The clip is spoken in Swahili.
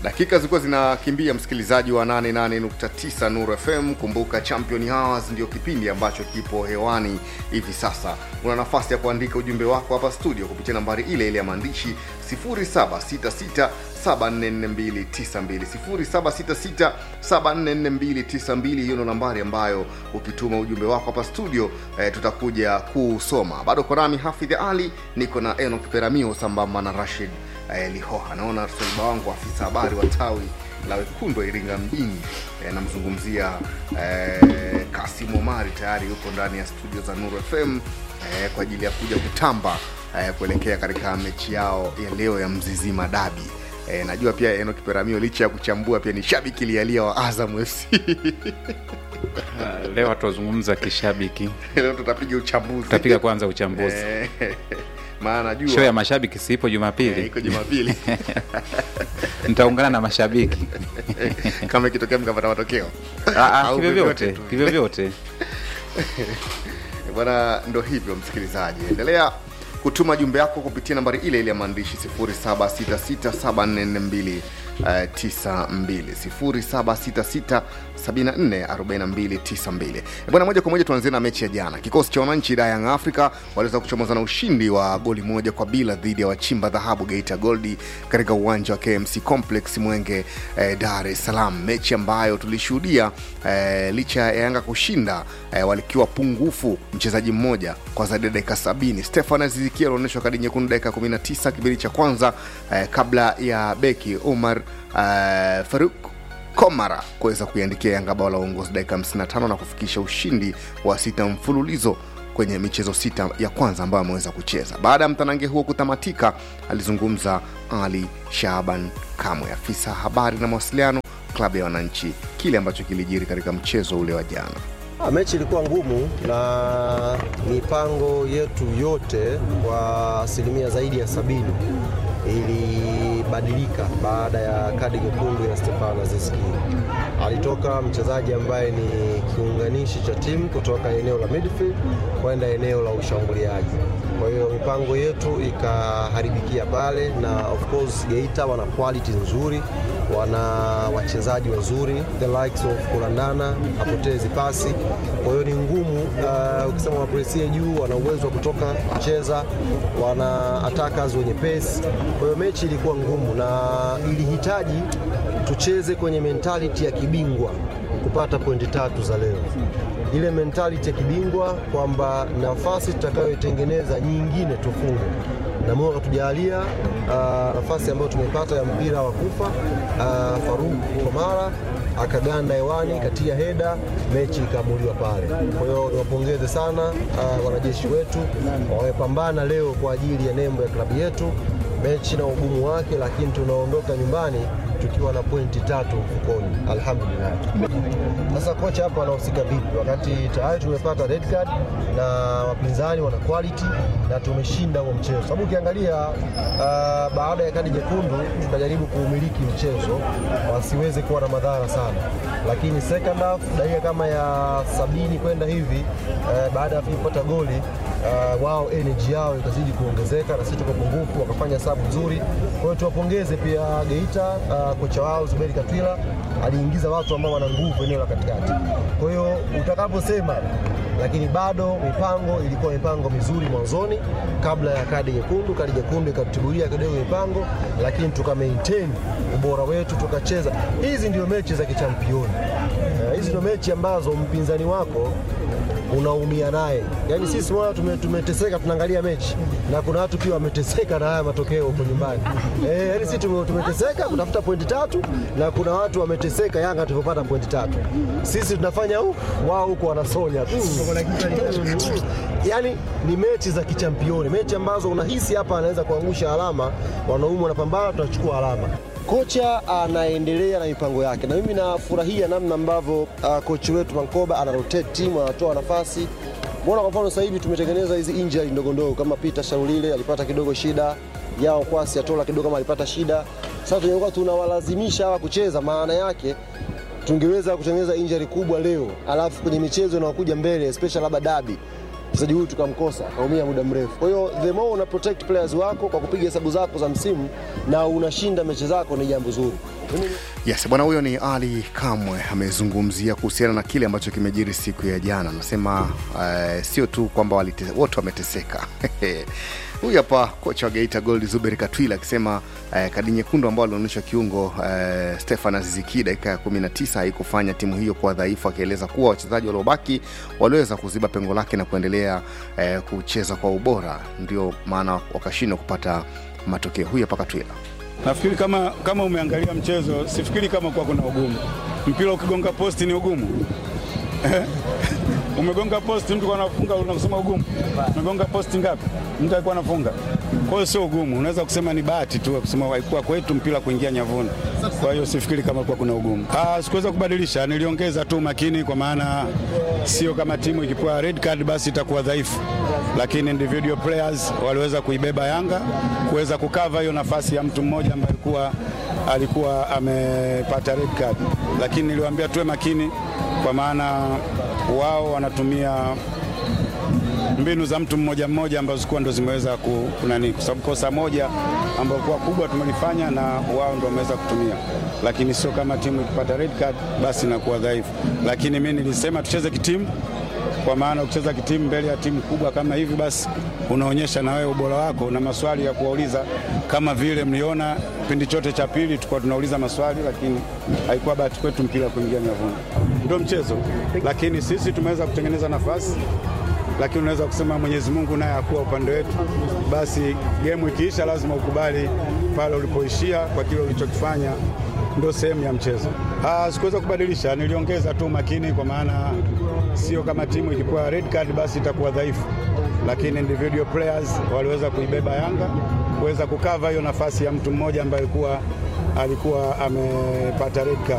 dakika zilikuwa zinakimbia msikilizaji wa 88.9 Nuru FM. Kumbuka Champion Hours ndio kipindi ambacho kipo hewani hivi sasa. Una nafasi ya kuandika ujumbe wako hapa studio kupitia nambari ile ile ya maandishi 0766 744292 0766744292. Hiyo ndo nambari ambayo ukituma ujumbe wako hapa studio eh, tutakuja kusoma. Bado kwa nami Hafidh Ali, niko na Enoch Peramio sambamba na Rashid eh, Lihoha. Naona soliba wangu afisa habari wa tawi la wekundu wa Iringa mjini eh, namzungumzia eh, Kasim Omari tayari yuko ndani ya studio za Nuru FM eh, kwa ajili ya kuja kutamba eh, kuelekea katika mechi yao ya leo ya Mzizima Dabi. E, najua pia Enoch Peramio licha ya kuchambua pia ni shabiki lialia wa Azam FC. Ah, leo hatuzungumza kishabiki, Leo tutapiga uchambuzi. tutapiga kwanza uchambuzi. Eh, maana najua Show ya mashabiki sipo eh, Jumapili, iko Jumapili nitaungana na mashabiki kama ikitokea mkapata matokeo Ah, ah, Au kivyovyote vyovyote tu. kivyovyote. bwana ndo hivyo msikilizaji endelea kutuma jumbe yako kupitia nambari ile ile ya maandishi 0766744292 0766744292 bwana moja kwa moja tuanzie na mechi ya jana kikosi cha wananchi da Young Africa waliweza kuchomoza na ushindi wa goli moja kwa bila dhidi ya wachimba dhahabu Geita Goldi katika uwanja wa KMC Complex Mwenge eh, Dar es Salaam mechi ambayo tulishuhudia eh, licha ya Yanga kushinda eh, walikiwa pungufu mchezaji mmoja kwa zaidi ya dakika 70 Stefan Azizikia alionyeshwa kadi nyekundu dakika 19 kipindi cha kwanza eh, kabla ya beki Omar eh, Faruk Komara kuweza kuiandikia Yanga bao la uongozi dakika 55 na kufikisha ushindi wa sita mfululizo kwenye michezo sita ya kwanza ambayo ameweza kucheza. Baada ya mtanange huo kutamatika, alizungumza Ali Shaban Kamwe, afisa habari na mawasiliano klabu ya wananchi, kile ambacho kilijiri katika mchezo ule wa jana. Ah, Mechi ilikuwa ngumu na mipango yetu yote kwa asilimia zaidi ya sabini ilibadilika baada ya kadi nyekundu ya Stefano Aziski. Alitoka mchezaji ambaye ni kiunganishi cha timu kutoka eneo la midfield kwenda eneo la ushambuliaji. Kwa hiyo mipango yetu ikaharibikia pale, na of course Geita wana quality nzuri, wana wachezaji wazuri, the likes of Kulandana hapotezi pasi. Kwa hiyo ni ngumu uh, ukisema wapresie juu, wana uwezo wa kutoka kucheza, wana attackers wenye pace. Kwa hiyo mechi ilikuwa ngumu na ilihitaji tucheze kwenye mentality ya kibingwa kupata pointi tatu za leo ile mentality ya kibingwa kwamba nafasi tutakayoitengeneza nyingine tufunge na Mungu akatujalia uh, nafasi ambayo tumepata ya mpira wa kufa uh, Faruk Komara akaganda hewani katia heda, mechi ikaamuliwa pale. Kwa hiyo niwapongeze sana uh, wanajeshi wetu wamepambana leo kwa ajili ya nembo ya klabu yetu. Mechi na ugumu wake, lakini tunaondoka nyumbani tukiwa na pointi tatu mfukoni, alhamdulillah. Sasa kocha hapa anahusika vipi, wakati tayari tumepata red card na wapinzani wana quality na tumeshinda huo mchezo? Sababu ukiangalia uh, baada ya kadi nyekundu tukajaribu kuumiliki mchezo wasiweze kuwa na madhara sana, lakini second half dakika kama ya sabini kwenda hivi uh, baada ya kupata goli uh, wao energy yao ikazidi kuongezeka na sisi tuko pungufu, wakafanya sabu nzuri. Kwa hiyo tuwapongeze pia Geita, uh, kocha wao Zuberi Katwila aliingiza watu ambao wana nguvu eneo la katikati. Kwa hiyo utakaposema, lakini bado mipango ilikuwa mipango mizuri mwanzoni kabla ya kadi nyekundu. Kadi nyekundu ikatubulia kidogo mipango, lakini tuka maintain ubora wetu, tukacheza. Hizi ndio mechi za kichampioni. Uh, hizi ndio mechi ambazo mpinzani wako unaumia naye. Yaani sisi mwana tume, tumeteseka tunaangalia mechi na kuna watu pia wameteseka na haya matokeo huko nyumbani. Eh, yaani sisi tume, tumeteseka kutafuta pointi tatu na kuna watu wameteseka Yanga tulivyopata pointi tatu. Sisi tunafanya uh, wao huko wanasonya tu. Yaani ni mechi za kichampioni, mechi ambazo unahisi hapa anaweza kuangusha alama, wanaume wanapambana, tunachukua alama. Kocha anaendelea na mipango yake, na mimi nafurahia namna ambavyo uh, kochi wetu Mankoba ana rotate timu, anatoa nafasi. Mbona kwa mfano sasa hivi tumetengeneza hizi injury ndogo ndogo, kama Peter Sharulile alipata kidogo shida, Yao Kwasi Atola kidogo kama alipata shida. Sasa tungekuwa tunawalazimisha hawa kucheza, maana yake tungeweza kutengeneza injury kubwa leo, alafu kwenye michezo inayokuja mbele, especially labda dabi mchezaji huyu tukamkosa kaumia muda mrefu. Kwa hiyo the more una protect players wako kwa kupiga hesabu zako za msimu na unashinda mechi zako ni jambo zuri. Yes, bwana huyo ni Ali Kamwe amezungumzia kuhusiana na kile ambacho kimejiri siku ya jana. Anasema uh, sio tu kwamba walite- wote wameteseka. Huyu hapa kocha wa Geita Gold Zuberi Katwila akisema uh, kadi nyekundu ambao alionyesha kiungo uh, Stefan Aziziki dakika ya 19 haikufanya timu hiyo kuwa dhaifu, akieleza kuwa wachezaji waliobaki waliweza kuziba pengo lake na kuendelea uh, kucheza kwa ubora, ndio maana wakashindwa kupata matokeo. Huyu hapa Katwila. Nafikiri kama, kama umeangalia mchezo, sifikiri kama kuwa kuna ugumu. Mpira ukigonga posti ni ugumu umegonga posti, mtu anafunga, unasema ugumu. Umegonga posti ngapi? Mtu alikuwa anafunga. Kwa hiyo sio ugumu, unaweza kusema ni bahati tu, kusema haikuwa kwetu mpira kuingia nyavuni. Kwa hiyo sifikiri kama kuwa kuna ugumu. Ah, sikuweza kubadilisha, niliongeza tu makini, kwa maana sio kama timu ikipewa red card basi itakuwa dhaifu, lakini individual players waliweza kuibeba Yanga kuweza kukava hiyo nafasi ya mtu mmoja ambaye alikuwa alikuwa amepata red card, lakini niliwaambia tuwe makini, kwa maana wao wanatumia mbinu za mtu mmoja mmoja ambazo zikuwa ndo zimeweza ku, kunani, kwa sababu kosa moja ambayo kuwa kubwa tumelifanya na wao ndo wameweza kutumia, lakini sio kama timu ikipata red card basi inakuwa dhaifu. Lakini mimi nilisema tucheze kitimu, kwa maana ukicheza kitimu mbele ya timu kubwa kama hivi, basi unaonyesha na wewe ubora wako na maswali ya kuwauliza, kama vile mliona kipindi chote cha pili tulikuwa tunauliza maswali, lakini haikuwa bahati kwetu mpira kuingia nyavuni. Ndio mchezo, lakini sisi tumeweza kutengeneza nafasi lakini unaweza kusema Mwenyezi Mungu naye akuwa upande wetu. Basi gemu ikiisha, lazima ukubali pale ulipoishia kwa kile ulichokifanya, ndio sehemu ya mchezo. Ah, sikuweza kubadilisha, niliongeza tu makini, kwa maana sio kama timu ikipewa red card basi itakuwa dhaifu, lakini individual players waliweza kuibeba Yanga kuweza kukava hiyo nafasi ya mtu mmoja ambaye alikuwa alikuwa amepata red card.